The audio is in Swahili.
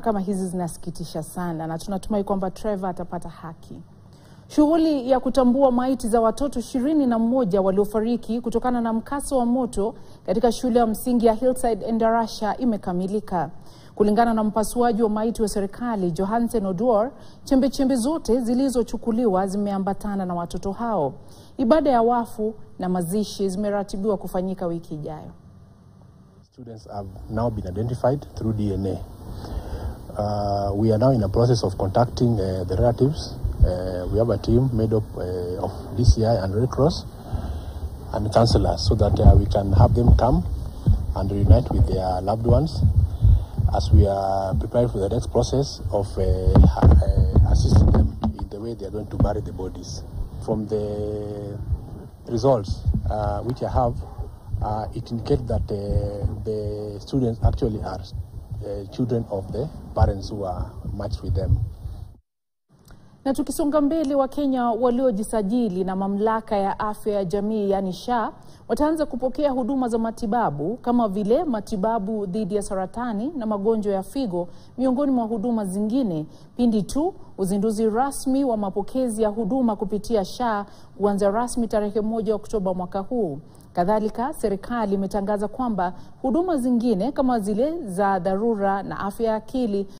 kama hizi zinasikitisha sana, na tunatumai kwamba Trevor atapata haki. Shughuli ya kutambua maiti za watoto ishirini na mmoja waliofariki kutokana na mkasa wa moto katika shule ya msingi ya Hillside Endarasha imekamilika. Kulingana na mpasuaji wa maiti wa serikali Johansen Oduor, chembechembe zote zilizochukuliwa zimeambatana na watoto hao. Ibada ya wafu na mazishi zimeratibiwa kufanyika wiki ijayo. Students have now been identified through DNA. Uh, we are now in a process of contacting uh, the relatives. Uh, we have a team made up uh, of DCI and Red Cross and counselors so that uh, we can have them come and reunite with their loved ones as we are preparing for the next process of uh, uh, assisting them in the way they are going to bury the bodies. From the results uh, which I have, uh, it indicates that uh, the students actually are uh, children of the parents who are matched with them. Na tukisonga mbele, Wakenya waliojisajili na mamlaka ya afya ya jamii yaani SHA wataanza kupokea huduma za matibabu kama vile matibabu dhidi ya saratani na magonjwa ya figo miongoni mwa huduma zingine pindi tu uzinduzi rasmi wa mapokezi ya huduma kupitia SHA kuanza rasmi tarehe moja Oktoba mwaka huu. Kadhalika, serikali imetangaza kwamba huduma zingine kama zile za dharura na afya ya akili